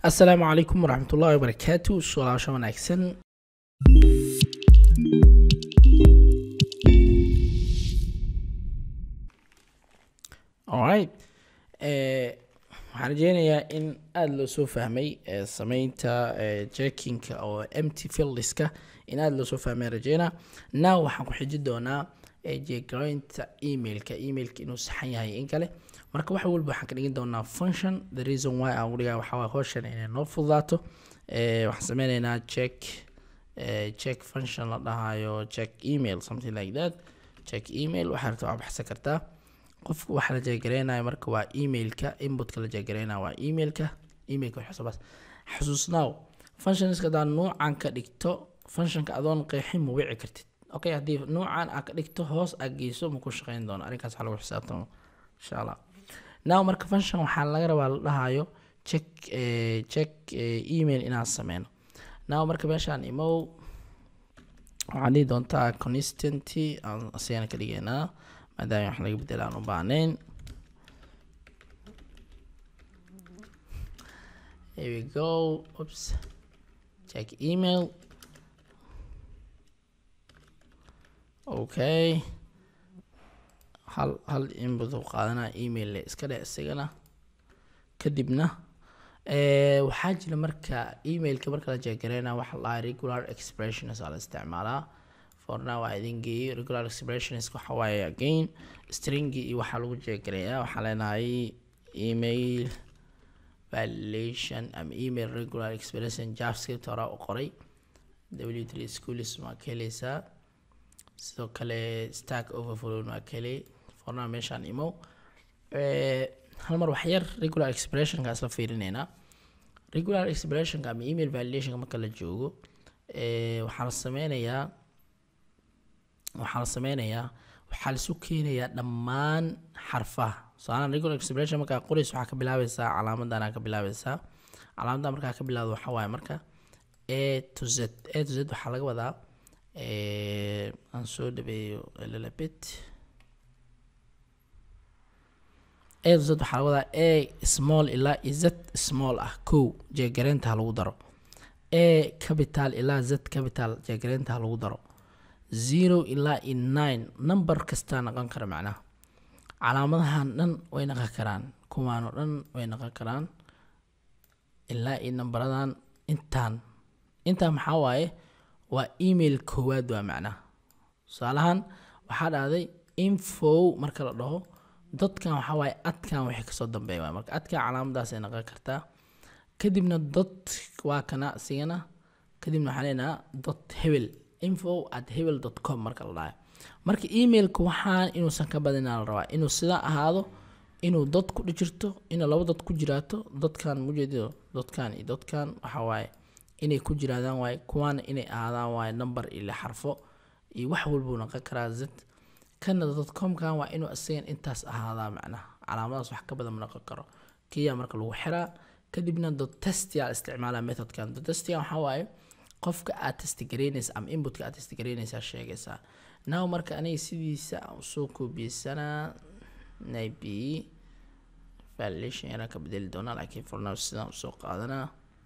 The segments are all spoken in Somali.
asalaamu calaykum waraxmat ullahi wabarakaatu su-aalaasha wanaagsan alright waxaan rajeynayaa in aada loo soo fahmay eh, sameynta jackinka oo empty fieldiska in aada loo soo fahmay rajeynaa now waxaan ku xiji doonaa eh, jeegaraynta emailka emailka inuu saxan yahay in kale marka wax walba waxaan ka dhigin doonaa function the reason why aan ugu dhigaa waxaa waay hawshan inay noo fududaato Eh, waxaan sameyneynaa check eh, check function la dhahayo check email something like that check email waxaa rabta waa baxsan kartaa qofka waxa la jeegareynayo marka waa emailka inputka la jeegareynayo waa emailka emailka wax xisaabaas xasuusnaaw functionska hadaa nuucan ka dhigto functionka adoon qeexin ma wici kartid okay haddii nuucan aa ka dhigto hoos aa geyso ma ku shaqeyn doono arrinkaas waxaa lagu xisaabtamo insha allah now marka function waxaa laga rabaa la dhahayo check eh, check eh, email inaan sameyno now marka meeshaan imow waxaan dhihi doontaa consistenty aan asigana ka dhigeynaa maadaama wax laga bedela aan u baahnayn here we go oops check email okay hal hal input uu qaadanaa email le iska dhe isagana kadibna eh, waxaa jira marka emailka marka la jeegareynaa waxa la dhahaa regular expressions aa la isticmaalaa for now waa idin geeyey regular expressions waxa waaye again stringi iyo waxaa lagu jeegareeyaa waxaa leenahay email validation ama email regular expression javascript horaa u qoray w3 schools waa ka heleysaa sidoo kale stack overflow waa ka helay for now meeshaan imow Eh, hal mar wax yar regular expressionka isla fiirineynaa regular expressionka ama email validationka marka la joogo eh, waxaa la sameynayaa waxaa la sameynayaa waxaa laisu keenayaa dhammaan xarfaha so-aalan regular expression markaa qoraysa waxaa ka bilaabeysaa calaamadan aa ka bilaabeysaa calaamadan markaa ka bilaabdo waxaa waaye marka a to z a to z waxaa laga wadaa eh, aan soo dhabeeyo lelabit a to z waxaa laga wadaa a small ilaa i z small ah kow jeegareynta ha lagu daro a capital ilaa z capital jeegareynta ha lagu daro zero ilaa i nine number kastaa noqon kara macnaha calaamadahan dhan way noqon karaan kuwaanoo dhan way noqon karaan ilaa i nambaradan intaan intaan maxaa waaye waa email koowaad waa macnaha tusaalahan waxaa dhahday info marka la dhaho dadkan waxaa waaye adkan wixii kasoo dambeeya waay marka adkan calaamadaasay noqon kartaa kadibna dot waa kana isigana kadibna waxaan leenaha dot hebel info at hebel dot com marka la dhahayo marka emailka waxaan inuusan ka badinaa la rabaa inuu sidaa ahaado inuu dad ku dhijirto inuu laba dad ku jiraato dadkan mujeedido dadkan iyo dadkan waxaa waaye inay ku jiraadaan waaye kuwaana inay ahaadaan waaye number iyo xarfo iyo wax walbuu noqon karaa z kana dotcomkan waa inuu isagan intaas ahaadaa macnaha calaamadaas wax ka badan ma noqon karo kiyaa marka lagu xiraa kadibna dotestia isticmaalaa methodkan dotestia waxaa waaye qofka aad testigareynaysa ama inputka aad testigareynaysaa sheegaysaa now marka aniga sidiisa aan usoo koobiyeysanaa maybe validation yaraan ka bedeli doonaa laakiin for now sidaan usoo qaadanaa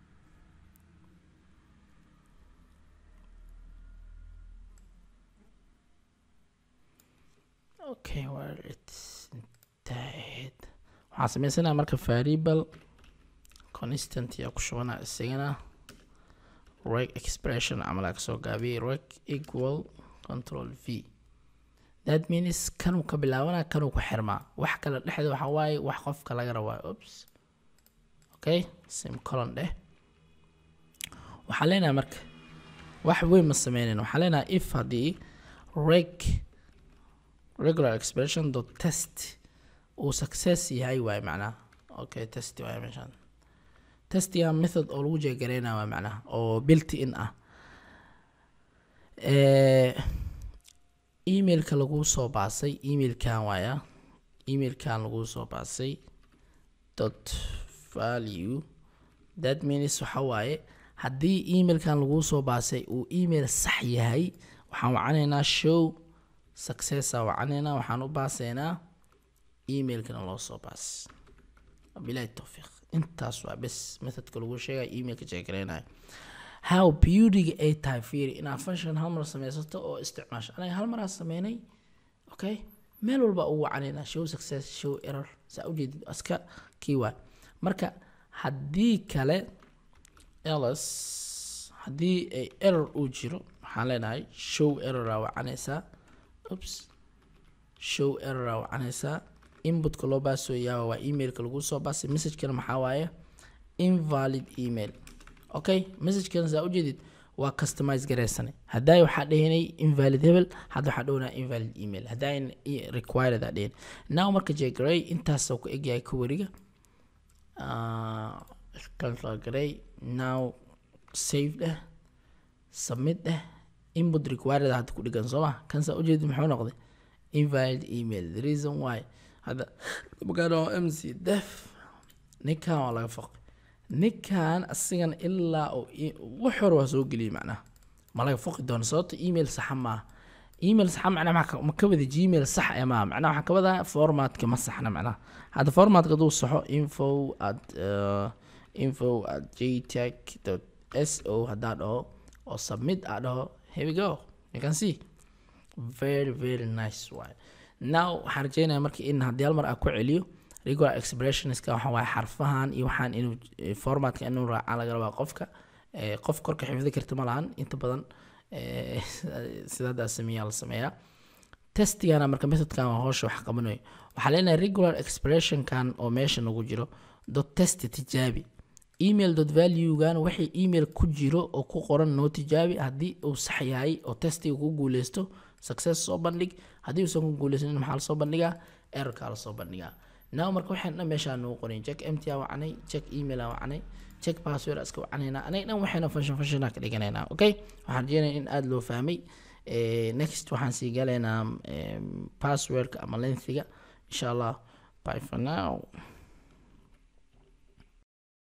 okay well it's intahed waxaan sameysanaa marka variable constant yaa ku shubanaa isagana reg expression camal aa kasoo gaabiyey reg equal control v that means kanuu ka bilaabanaa kanuu ku xirmaa wax kale dhexda waxaa waaye wax qofka laga rabaa ops okay sim colon dheh waxaa leenahay marka wax weyn ma sameynayn waxaa leenahay if haddii reg regular expression dot test uu success yahay waaye macnaha okay test waaye meeshaan testiga method oo lagu jeegareynaa waa macnaha oo built in ah Eh, emailka lagu soo baasay emailkan waaya emailkan lagu soo baasay dot value that means waxa waaye haddii emailkan lagu soo baasay uu email sax yahay waxaan wacanaynaa show successa wacanaynaa waxaan u baasaynaa emailkana loo soo baas wabilahi towfiiq intaas waa bes methodka lagu sheegaya emailka jeegareynayo how beautyga ay tahay fiiri inaad function hal mar sameysato oo isticmaasho aniga hal maraa sameynay okay meel walba ugu wacanayna show success show error saa ujeedid iska kii waa marka haddii kale ls haddii ay error uu jiro waxaan leenahay show errora wacanaysaa ups show errora wacanaysaa inputka loo baasooyaa waa emailka lagu soo baasay messagekana maxaa waaye invalid email okay messagekana saa ujeedid waa customize gareysane haddaa waxaa dhehinay invalid hebel hadda waxaa dhownaa invalid email haddaa required aa dhehin now marka jegaray intaasoo ku egyahay ka wariga cancel garay now save dheh submit dheh input required hadda ku dhigan soo ma kan saa ujeedid muxuu noqday invalid email the reason why hadda magaano mc def ninkan waa laga foqay ninkan asigan ilaa wax hore waa soo geliyay macnaha ma laga foqi doono sababto email saxa maaha email saxa macnaha ma ka wada gmail sax ee maaha macnaha waxaa ka wadaa formatka ma saxna macnaha hadda formatka haduu saxo info at info at jtech dot s o haddaa dhaho oo submit aa dhaho here we go you can see very very nice waay now waxaan rajeynaya marka in haddii hal mar aan ku celiyo regular expressionska waxa waaye xarfahan iyo waxaan inuu formatka inuu raaca laga rabaa qofka qof korka xifdi karta ma lahan inta badan sidadaa sameeyaa la sameeyaa testigana marka methodkan waa hoosha wax qabanayo waxaa leenahay regular expressionkan oo meesha nagu jiro dot test tijaabi email dot valuegan waxay email ku jiro oo ku qoran noo tijaabi haddii uu sax yahay oo testiga ku guuleysto success soo bandhig haddii uusan ku guuleysanin maxaa lasoo bandhigaa errorkaa lasoo bandhigaa now marka waxaan dhan meeshaa nagu qorin check mt aa wacanay check email aa wacanay check password aa iska wacanaynaa anaga dhan waxayna function functiona ka dhiganaynaa okay waxaan rajeynaya in aada loo fahmay next waxaan sii galaynaa passwordka ama lengthiga insha allah bye for now